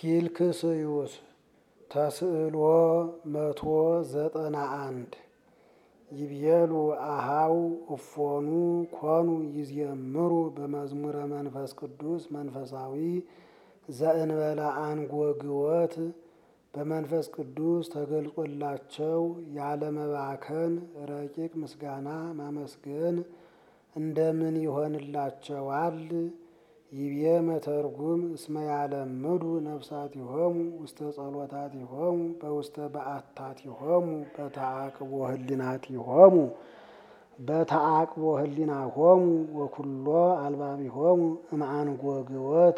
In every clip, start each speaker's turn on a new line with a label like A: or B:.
A: ኪልክስዩስ ተስዕሎ መቶ ዘጠና አንድ ይቤሉ አሃው እፎኑ ኮኑ ይዝየምሩ በመዝሙረ መንፈስ ቅዱስ መንፈሳዊ ዘእንበለ አንጎግወት በመንፈስ ቅዱስ ተገልጾላቸው ያለመባከን ረቂቅ ምስጋና ማመስገን እንደምን ይሆንላቸዋል? ይቤ መተርጉም እስመ ያለምዱ ነፍሳቲሆሙ ውስተ ጸሎታቲሆሙ በውስተ በዓታቲሆሙ በተአቅቦ ህሊናቲሆሙ በተአቅቦ ህሊናሆሙ ወኩሎ አልባቢሆሙ እምአንጎግወት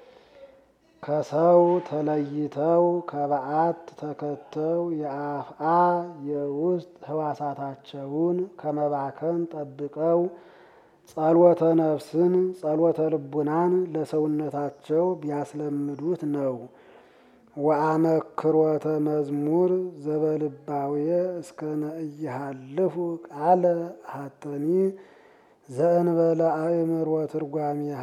A: ከሰው ተለይተው ከበዓት ተከተው የአፍአ የውስጥ ህዋሳታቸውን ከመባከን ጠብቀው ጸሎተ ነፍስን ጸሎተ ልቡናን ለሰውነታቸው ቢያስለምዱት ነው። ወአመክሮተ መዝሙር ዘበልባውየ እስከ ነእይሃልፉ ቃለ ሀተኒ ዘእንበለ አእምሮ ትርጓሜሃ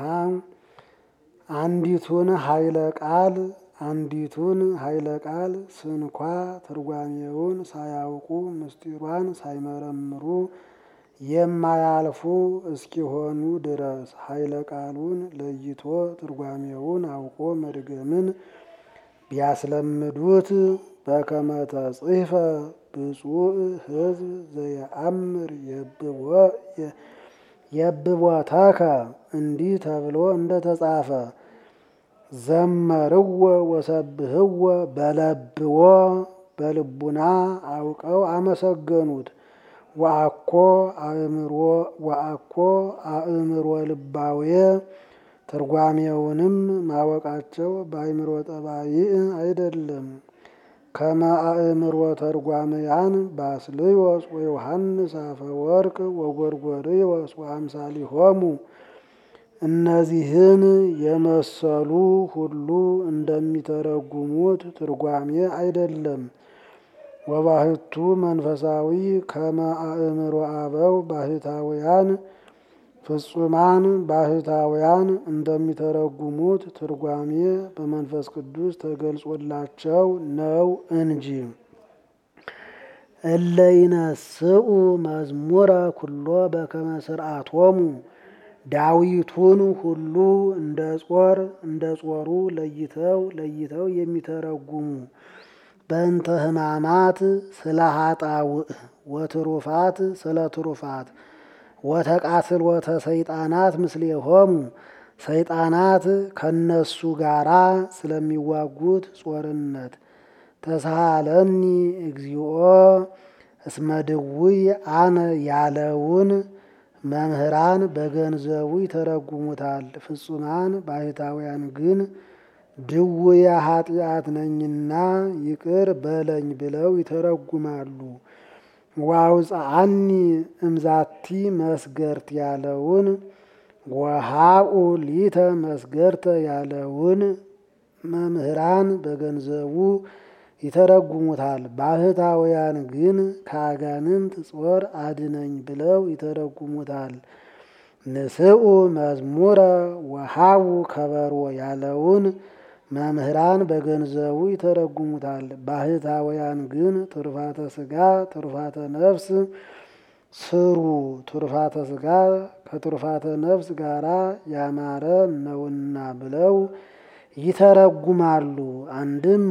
A: አንዲቱን ኃይለ ቃል አንዲቱን ኃይለ ቃል ስንኳ ትርጓሜውን ሳያውቁ ምስጢሯን ሳይመረምሩ የማያልፉ እስኪሆኑ ድረስ ኃይለ ቃሉን ለይቶ ትርጓሜውን አውቆ መድገምን ቢያስለምዱት በከመ ተጽሕፈ ብፁዕ ሕዝብ ዘየአምር የብቦተከ እንዲህ ተብሎ እንደተጻፈ ዘመርዎ ወሰብህዎ በለብዎ በልቡና አውቀው አመሰገኑት። ወአኮ አእምሮ ወአኮ አእምሮ ልባዌ ትርጓሜውንም ማወቃቸው በአእምሮ ጠባይ አይደለም። ከመ አእምሮ ተርጓምያን ባስልዮስ ወዮሐንስ አፈወርቅ ወጎርጎርዮስ ወአምሳሊሆሙ እነዚህን የመሰሉ ሁሉ እንደሚተረጉሙት ትርጓሜ አይደለም። ወባህቱ መንፈሳዊ ከመ አእምሮ አበው ባህታውያን ፍጹማን ባህታውያን እንደሚተረጉሙት ትርጓሜ በመንፈስ ቅዱስ ተገልጾላቸው ነው እንጂ። እለይነስኡ መዝሙረ ኩሎ በከመ ስርዓቶሙ ዳዊቱን ሁሉ እንደ ጾር እንደ ጾሩ ለይተው ለይተው የሚተረጉሙ በእንተ ሕማማት ስለ ሀጣውእ ወትሩፋት ስለ ትሩፋት ወተቃትሎተ ሰይጣናት ምስሌሆሙ ሰይጣናት ከነሱ ጋራ ስለሚዋጉት ጾርነት ተሳሃለኒ እግዚኦ እስመ ድውይ አነ ያለውን መምህራን በገንዘቡ ይተረጉሙታል። ፍጹማን ባህታውያን ግን ድውየ ኃጢአት ነኝና ይቅር በለኝ ብለው ይተረጉማሉ። ዋውፅአኒ እምዛቲ መስገርት ያለውን ወሃኡ ሊተ መስገርተ ያለውን መምህራን በገንዘቡ ይተረጉሙታል። ባህታውያን ግን ከአጋንንት ጾር አድነኝ ብለው ይተረጉሙታል። ንስኡ መዝሙረ ወሃቡ ከበሮ ያለውን መምህራን በገንዘቡ ይተረጉሙታል። ባህታውያን ግን ትሩፋተ ስጋ ትሩፋተ ነፍስ ስሩ፣ ትሩፋተ ስጋ ከትሩፋተ ነፍስ ጋራ ያማረ ነውና ብለው ይተረጉማሉ። አንድም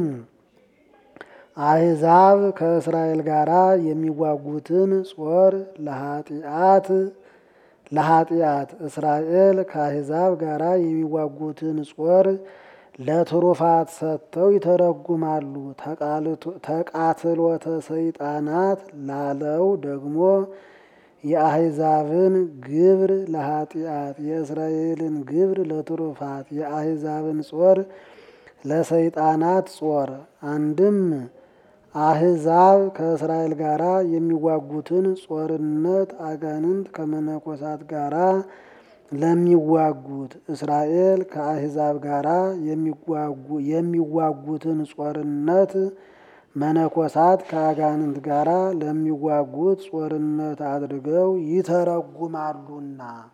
A: አሕዛብ ከእስራኤል ጋራ የሚዋጉትን ጾር ለኃጢአት ለኃጢአት እስራኤል ከአሕዛብ ጋራ የሚዋጉትን ጾር ለትሩፋት ሰጥተው ይተረጉማሉ። ተቃትሎተ ሰይጣናት ላለው ደግሞ የአሕዛብን ግብር ለኃጢአት የእስራኤልን ግብር ለትሩፋት የአሕዛብን ጾር ለሰይጣናት ጾር አንድም አሕዛብ ከእስራኤል ጋራ የሚዋጉትን ጾርነት አጋንንት ከመነኮሳት ጋራ ለሚዋጉት እስራኤል ከአሕዛብ ጋራ የሚዋጉትን ጾርነት መነኮሳት ከአጋንንት ጋራ ለሚዋጉት ጾርነት አድርገው ይተረጉማሉና